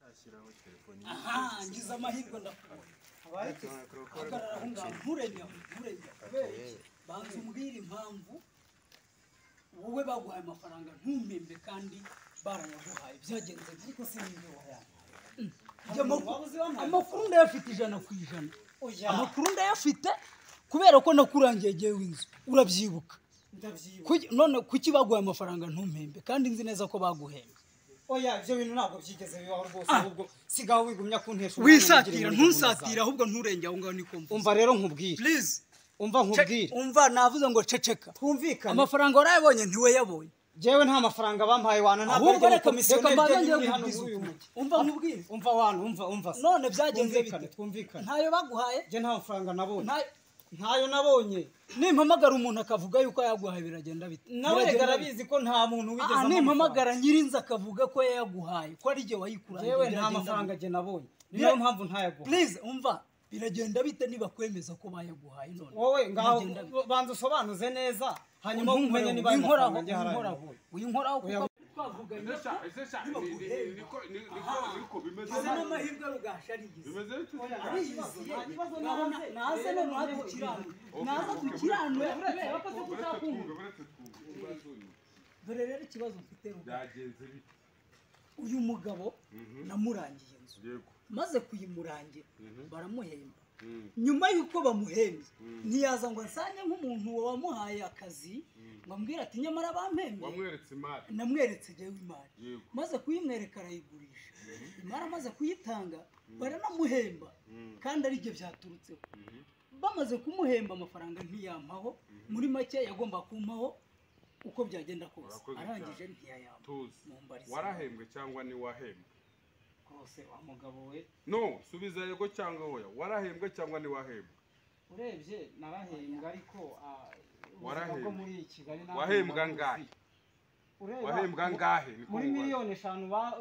gushyiraho telefoni aha ngize amahirwe ndakubona abaye hagarara aho ngaho nturenya nturenya kubera iki banza umbwire impamvu wowe baguhaye amafaranga ntumpembe kandi barayaguhaye byagenze ariko sinibyo wayamuhaye amakuru ndayafite ijana ku ijana amakuru ndayafite kubera ko nakurangiye yewe inzu urabyibuka Kuki- none kuki baguhaye amafaranga ntumpembe kandi nzi neza ko baguhembe oya ibyo bintu ntabwo byigeze bibaho rwose ahubwo sigaho wigumya kuntesha umwanya wisatira ungirira ngo ntusatira ahubwo nturenge aho ngaho niko mvuze. umva rero nkubwire please umva nkubwire umva navuze ngo ceceka twumvikane amafaranga warayabonye ntiwe yabonye jewe nta mafaranga bampaye wana ntabwo ahubwo ari reka reka komisiyoneri mbanze njyewe ngiye kubwiza uri hano muri uyu ukuri mujyi umva nkubwire umva wana umva umva se. none byagenze twumvikane bite twumvikane ntayo baguhaye njye nta mafaranga nabonye ntayo ntayo nabonye nimpamagara umuntu akavuga yuko yaguhaye biragenda bite nawe Biragenda bite? garabizi ko nta muntu wigeze Ah, ampa nimpamagara nyirinzi akavuga ko yaguhaye ko ari jye wayikurangiye jewe nta biragenda mafaranga bite? njye nabonye Bira- niyo mpamvu ntayaguha please umva biragenda bite niba kwemeza ko bayaguhaye none wowe ngaho Biragenda bite? banza usobanuze neza hanyuma umenye niba ayo winkoraho mafaranga njye haraye winkoraho kuko Oya. twavuganye Ese sha- ese sha- ni- ni- ni- niko- ni- niko- niko bimeze. Izi ni amahirwe rugasharigize Bimeze bityo. naze none naze gukiranura naze gukiranura wakoze ko Uretse utakumva twumve, uretse twumve. Ikibazo uyu. dore rero ikibazo mfite Ruga. Byagenze bite? uyu mugabo namurangiye inzu Yego. maze kuyimurangira baramuhemba Mm. nyuma y'uko bamuhembye Mm. ntiyaza ngo ansange nk'umuntu wamuhaye akazi ngo ambwire ati nyamara bampembye Wamweretse imari. namweretse jyewe imari Yego. maze kuyimwereka arayigurisha imari amaze kuyitanga baranamuhemba Mm. kandi ari byo byaturutseho Mhm. bamaze kumuhemba amafaranga ntiyampaho muri make yagomba kumpaho uko byagenda kose Urakoze arangije cyane. ntiyayampa Tuzi. Mumbarize. warahembwe cyangwa ntiwahembwe rwose wa mugabo we no subiza yego cyangwa oya warahembwe cyangwa ntiwahembwe urebye narahembwa ariko ah, ubuzima Warahembwe. bwo muri kigali ntabwo wahembwa buba angahe bwuzuye. Ureba, wahembwa mu- angahe Niko muri mubaza. miliyoni eshanu ba-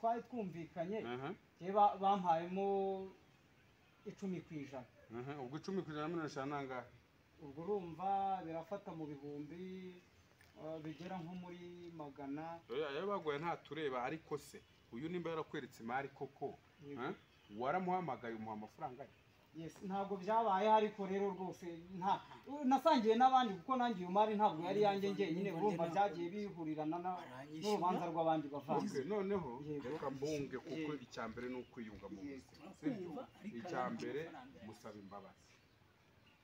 twari twumvikanye Aha, njye ba- bampayemo icumi ku ijana aha. ubwo icumi ku ijana na mirongo eshanu ni angahe ubwo urumva birafata mu bihumbi ah, bigera nko muri magana Oya, ayo baguye nta tureba ariko se uyu nimba yarakweretse imari koko Yego. ha? waramuhamagaye umuha amafaranga ye Yes, ntabwo byabaye ariko rero rwose nta nasangiye n'abandi kuko nanjye iyo mari ntabwo yari yanjye njyenyine urumva byagiye bihurirana na- Aranyishyura. n'urubanza rw'abandi bavanze Okay, noneho Yego. reka mbunge kuko Yego. icya mbere ni ukwiyunga mu Yego. buzima Turakumva, sibyo ariko icya ariko mbere amafaranga yawe. musaba imbabazi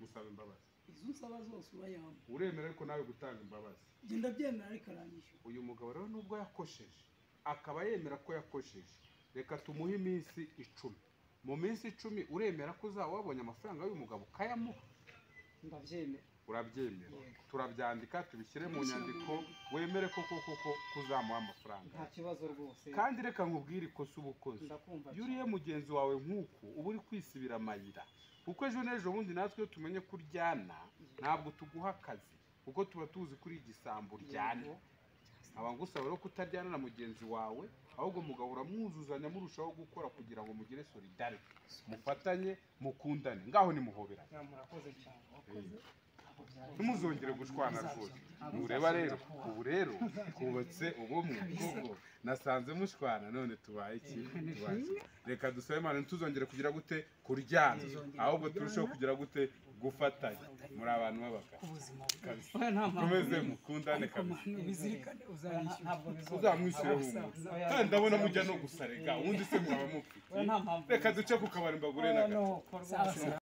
musaba imbabazi izo nsaba zose urayampa uremera ariko nawe gutanga imbabazi njye ndabyemera ariko aranyishyura uyu mugabo rero nubwo yakosheje akaba yemera ko yakosheje reka tumuhe iminsi icumi mu minsi icumi uremera ko uzaba wabonye amafaranga y'uyu mugabo ukayamuha ndabyemera urabyemera Yego. turabyandika tubishyire mu nyandiko wemere ko koko ko kuzamuha amafaranga nta kibazo rwose kandi reka nkubwire ikosa uba ukoze ndakumva iyo uriye mugenzi wawe nk'uku uba uri kwisibira amayira kuko ejo n'ejo bundi natwe iyo tumenye ko uryana ntabwo tuguha akazi kuko tuba tuzi kuri igisambo uryana nkaba ngusaba rero kutaryana na mugenzi wawe ahubwo mugahora mwuzuzanya murushaho gukora kugira ngo mugire solidarite mufatanye mukundane ngaho nimuhoberane Ya, murakoze cyane Ntabwo byari- ntimuzongere gushwana rwose mureba rero ubu rero twubatse ubumwe kuko nasanze mushwana none tubaye iki Tubaye iki? reka dusabe imana ntituzongere kugira gute kuryana ahubwo turusheho kugira gute gufatanya muri abantu b'abagabo kabisa oya nta mpamvu mukomeze mukundane kabisa ubizirikane Oya, nta- uzanyishyura ntabwo bizongera. uzamwishyure humura kandi ndabona mujya no gusarega ubundi se mwaba mufite Oya, nta mpamvu reka duce ku kabari mbagure na gato Oya, nuko rwose.